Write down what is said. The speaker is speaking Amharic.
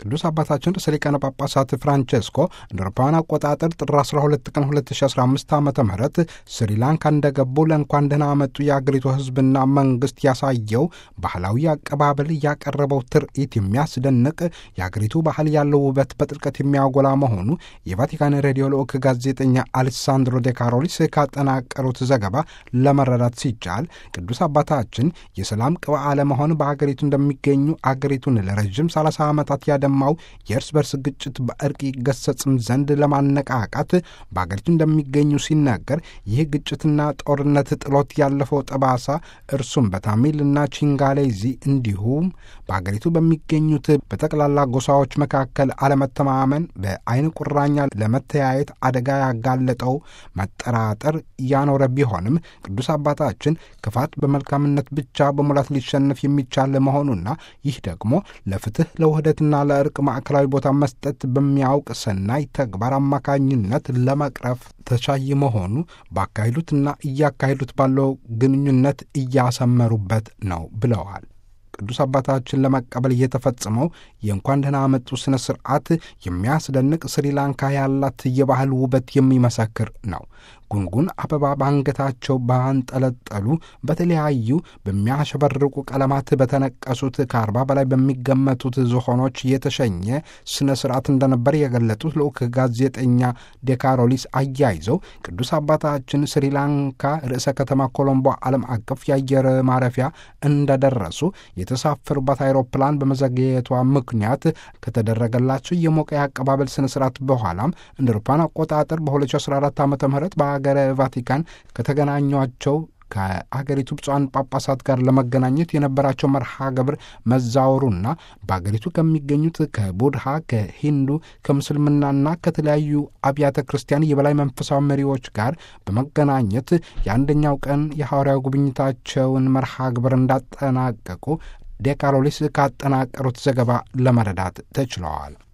ቅዱስ አባታችን ርዕሰ ሊቃነ ጳጳሳት ፍራንቼስኮ እንደ አውሮፓውያን አቆጣጠር ጥር 12 ቀን 2015 ዓ ም ስሪላንካ እንደገቡ ለእንኳን ደህና መጡ የአገሪቱ ሕዝብና መንግስት ያሳየው ባህላዊ አቀባበል ያቀረበው ትርኢት የሚያስደንቅ የአገሪቱ ባህል ያለው ውበት በጥልቀት የሚያጎላ መሆኑ የቫቲካን ሬዲዮ ልዑክ ጋዜጠኛ አሌሳንድሮ ዴ ካሮሊስ ካጠናቀሩት ዘገባ ለመረዳት ሲቻል ቅዱስ አባታችን የሰላም ቅብአ አለመሆን በአገሪቱ እንደሚገኙ አገሪቱን ለረዥም 30 ዓመታት ያደማው የእርስ በርስ ግጭት በእርቅ ይገሰጽም ዘንድ ለማነቃቃት በአገሪቱ እንደሚገኙ ሲናገር ይህ ግጭትና ጦርነት ጥሎት ያለፈው ጠባሳ እርሱም በታሚልና ቺንጋሌዚ እንዲሁም በአገሪቱ በሚገኙት በጠቅላላ ጎሳዎች መካከል አለመተማመን በአይን ቁራኛ ለመተያየት አደጋ ያጋለጠው መጠራጠር ያኖረ ቢሆንም ቅዱስ አባታችን ክፋት በመልካምነት ብቻ በሙላት ሊሸነፍ የሚቻል መሆኑና ይህ ደግሞ ለፍትህ ለውህደትና ለእርቅ ማዕከላዊ ቦታ መስጠት በሚያውቅ ሰናይ ተግባር አማካኝነት ለመቅረፍ ተቻይ መሆኑ ባካሄዱትና እያካሄዱት ባለው ግንኙነት እያሰመሩበት ነው ብለዋል። ቅዱስ አባታችን ለመቀበል እየተፈጸመው የእንኳን ደህና መጡ ሥነ ሥርዓት የሚያስደንቅ ስሪላንካ ያላት የባህል ውበት የሚመሰክር ነው። ጉንጉን አበባ በአንገታቸው ባንጠለጠሉ በተለያዩ በሚያሸበርቁ ቀለማት በተነቀሱት ከአርባ በላይ በሚገመቱት ዝሆኖች የተሸኘ ስነ ስርዓት እንደነበር የገለጡት ልዑክ ጋዜጠኛ ዴካሮሊስ አያይዘው ቅዱስ አባታችን ስሪላንካ ርዕሰ ከተማ ኮሎምቦ ዓለም አቀፍ የአየር ማረፊያ እንደደረሱ የተሳፈሩባት አይሮፕላን በመዘግየቷ ምክንያት ከተደረገላቸው የሞቀ የአቀባበል ስነ ስርዓት በኋላም እንደ አውሮፓውያን አቆጣጠር በ2014 ዓ ም በሀገረ ቫቲካን ከተገናኟቸው ከአገሪቱ ብፁዓን ጳጳሳት ጋር ለመገናኘት የነበራቸው መርሃ ግብር መዛወሩና በአገሪቱ ከሚገኙት ከቡድሃ፣ ከሂንዱ፣ ከምስልምናና ከተለያዩ አብያተ ክርስቲያን የበላይ መንፈሳዊ መሪዎች ጋር በመገናኘት የአንደኛው ቀን የሐዋርያዊ ጉብኝታቸውን መርሃ ግብር እንዳጠናቀቁ ዴካሮሊስ ካጠናቀሩት ዘገባ ለመረዳት ተችለዋል።